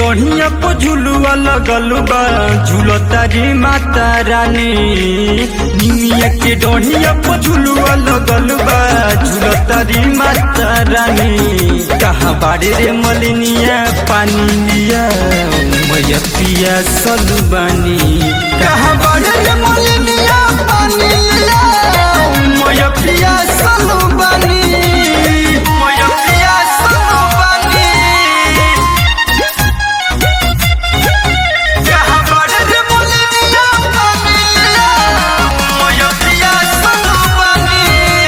डोहिया पर झुलुआ लगल बा झूलता रे माता रानी निमिया के डोहिया पर झुलुआ लगल बा झूलता रे माता रानी कहाँ बाड़े रे मलिनिया पानी लिया मैया पिया सलुबानी कहाँ बाड़े रे मलिनिया पानी लिया मैया पिया सलुबानी मैया पिया सलुबानी कहाँ बाड़े रे मलिनिया पानी लिया मैया पिया सलुबानी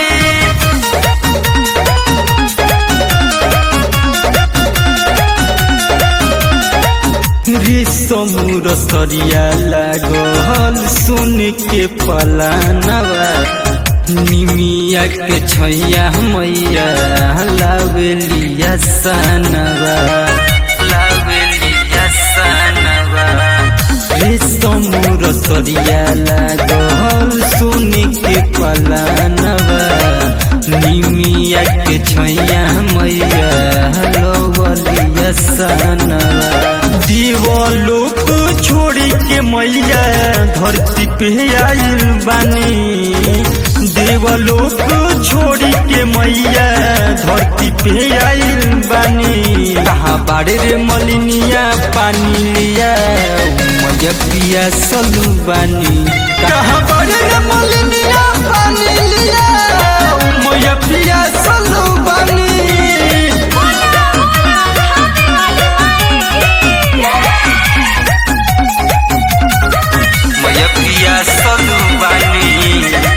समूर सरिया लागल सुन के पलानवा निमिया के छैया मैया लावेलिया सनवा लावेलिया सनवा रे समूर सरिया लागल सुन के पलानवा निमिया के छैया मैया लवलिया सनवा दीवालोक छोड़ी के मैया धरती पे आइल बानी देवलोक छोड़ी के मैया धरती पे आइल बानी कहाँ बाड़े रे मलिनिया पानी लिया मैया पिया सलू बानी कहाँ बाड़े रे मलिनिया पानी लिया मैया पिया सलू बानी मैया पिया सलू बानी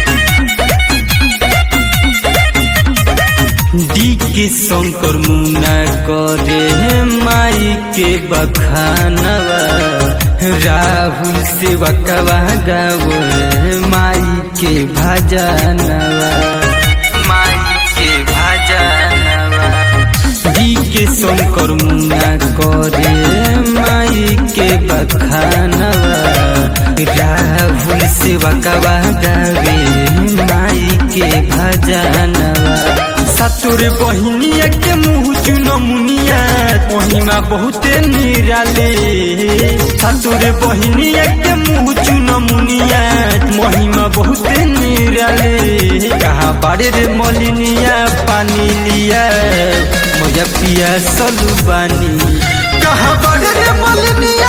डी के शंकर मुना करे माई के बखानवा राहुल से बकवा गावे माई के भजनवा माई के भजनवा डी के शंकर मुना करे माई के बखानवा राहुल से बकवा गावे माई के भजनवा सतुर बहिनिया के मुँह चुन मुनिया महिमा बहुते निराले सतुर बहिनिया के मुँह चुन मुनिया महिमा बहुते निराले कहाँ बाड़े रे मलिनिया पानी लिया मोया पिया सलू बानी कहाँ बाड़े रे मलिनिया